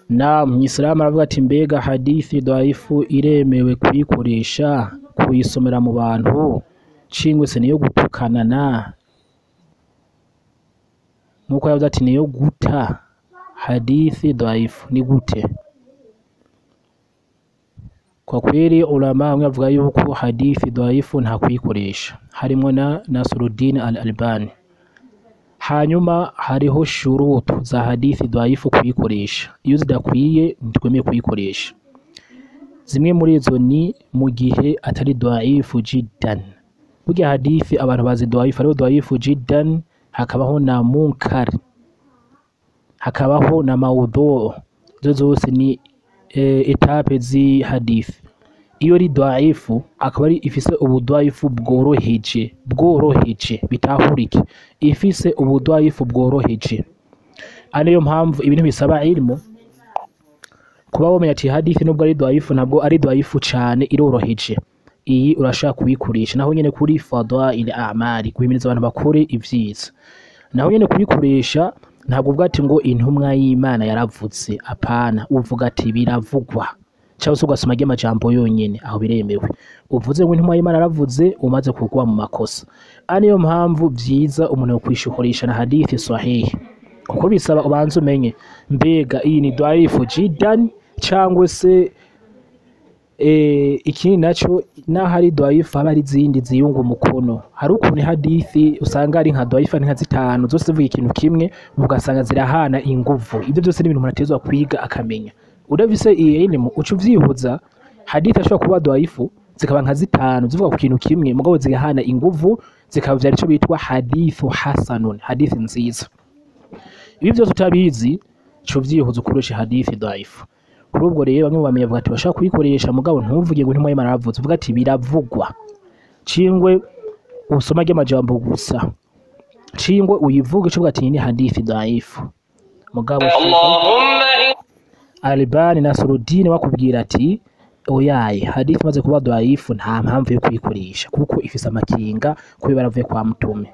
na mwisilamu aravuga ati mbega hadithi dhaifu iremewe kuyikoresha kuyisomera mu bantu cingwe se niyo gutukanana nkuko yavuze ati niyo guta hadithi dhaifu ni gute kwa kweli ulama bamwe bavuga yuko hadithi dhaifu nta kuyikoresha harimwo na Nasruddin al-Albani hanyuma hariho shurutu za hadithi dhaifu kuyikoresha iyo zidakwiye ntitwemeye kuyikoresha zimwe muri izo ni mu gihe atari dhaifu jiddan burya hadithi abantu bazi dhaifu hariho dhaifu jiddan hakabaho na munkar hakabaho na maudhu izo zose ni e, etape zi hadithi iyo ari dhaifu akaba ari ifise ubudhaifu bworoheje bworoheje bitahurike ifise ubudhaifu bworoheje ariyo mpamvu ibintu bisaba ilmu kuba womenya ati hadithi nubwo ari dhaifu ntabwo ari dhaifu cane iroroheje iyi urashaka kuyikoresha naho nyene kuri fadail a'mali guhimiriza abantu bakore ivyiza naho nyene kuyikoresha ntabwo uvuga ati ngo intumwa y'Imana yaravuze apana uvuga ati biravugwa cyangwa se ugasoma ry'amajambo yonyene aho biremewe uvuze ngo intumwa y'Imana yaravuze umaze kugwa mu makosa ariyo mpamvu vyiza umuntu yo kwishukurisha na hadithi sahihi kuko bisaba ubanze umenye mbega iyi ni dhaifu jiddan cyangwa se eh, ikindi naco naho ari dhaifu haba hari izindi ziyunga umukono hari ukuntu hadithi usanga ari nka dhaifu ari nka zitanu zose zivuga ikintu kimwe ugasanga zirahana inguvu ibyo byose ni ibintu umuntu atezwa kwiga akamenya udafise iyi elimu uca uvyihuza hadithi ashobora kuba dhaifu zikaba nka zitanu zivuga ku kintu kimwe mugabo zigahana inguvu zikaba vyari ico bitwa hadithu hasanun hadithi nziza ibi byose utabizi co vyihuza ukoresha hadithi dhaifu kuri ubwo rero bamwe mu bamenyi bavuga ati bashaka kuyikoresha mugabo ntuvuge ngo intumwa y'Imana yaravuze uvuga ati biravugwa cingwe usoma ry'amajambo gusa cingwe uyivuge uvuga ati iyi ni hadithi dhaifu mugabo اللهم إن Albani Nasruddin bakubwira ati oyaye hadithi imaze kuba dhaifu nta mpamvu yo kuyikoresha kuko ifise amakinga kuba baravuye kwa mtume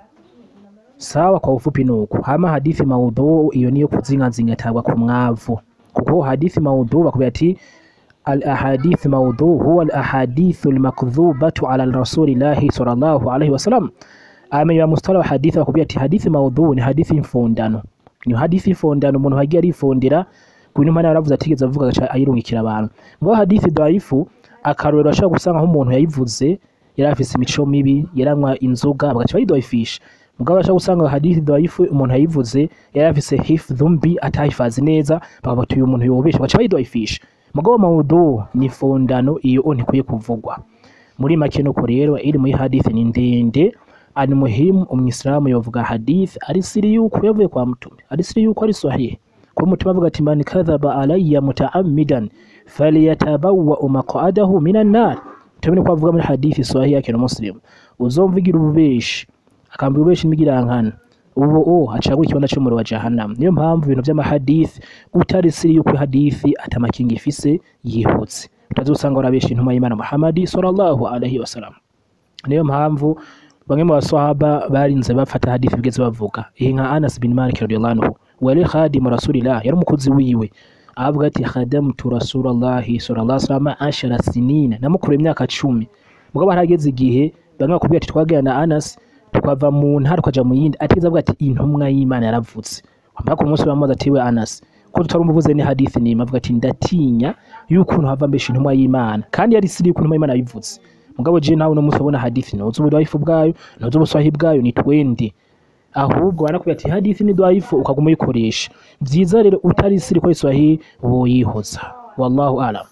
sawa kwa ufupi nuko hama hadithi maudhu iyo niyo kuzingazinga tabwa ku mwavu kuko hadithi maudhu bakubwira ati al ahadith maudhu huwa al ahadithu al makdhubatu ala rasulillahi sallallahu alaihi wasallam amenye mustala wa hadithi bakubwira ati hadithi maudhu ni hadithi mfondano ni hadithi mfondano umuntu hagiye arifondera ku bintu Imana yaravuze atigeze avuga agaca ayirungikira abantu ngo hadithi dhaifu akarorero ashobora gusanga nk'umuntu yayivuze yari afise imico mibi yaranywa inzoga bagaca bayidhaifisha mugabo ashobora gusanga hadithi dhaifu umuntu yayivuze yari afise hifdhu mbi atahifazi neza bakavuga ati uyu muntu yobesha bagaca bayidhaifisha mugabo maudhu ni fondano iyo ntikwiye kuvugwa muri make nuko rero elimu y'ihadithi ni ndende ani muhimu umwisilamu yovuga hadithi ari siri yuko yavuye kwa mtume ari siri yuko ari sahihi kwa mutima avuga ati man kadhaba alayya mutaammidan falyatabawwa maq'adahu minan nar tumene ko avuga muri hadithi sahihi yake na muslim uzomvugira ububeshi akambira ububeshi n'imigirankana ubu o acagura ikibanza cy'umuriro wa jahannam niyo mpamvu ibintu by'amahadithi utari siri yuko hadithi atamakinga ifise yihutse utazosanga warabesha intumwa y'Imana Muhammad sallallahu alaihi wasallam niyo mpamvu bamwe mu baswahaba barinze bafata hadithi bigeze bavuga iyi nka Anas bin Malik radiyallahu anhu wali khadimu rasulillah yari umukozi wiwe avuga ati khadamtu rasulallahi sallallahu alaihi wasallam ashara sinina namukuru imyaka cumi mugabo harageze igihe bamwe bakubwira ati twagera na Anas tukava mu ntara tukaja mu yindi atigeze avuga ati intumwa y'Imana yaravutse wambara ku munsi bamubaza ati we Anas ko tutarumuvuze ni hadithi ni avuga ati ndatinya yuko hava mbesha intumwa y'Imana kandi yari siri yuko intumwa y'Imana yabivuze mugabo je nawe no munsi ubona hadithi ntuzi ubudhaifu bwayo ntuzi ubuswahi bwayo ni twende ahubwo barakubwira ati hadithi ni dhaifu ukaguma uyikoresha vyiza rero utari siri ko iswahi woyihoza wallahu alam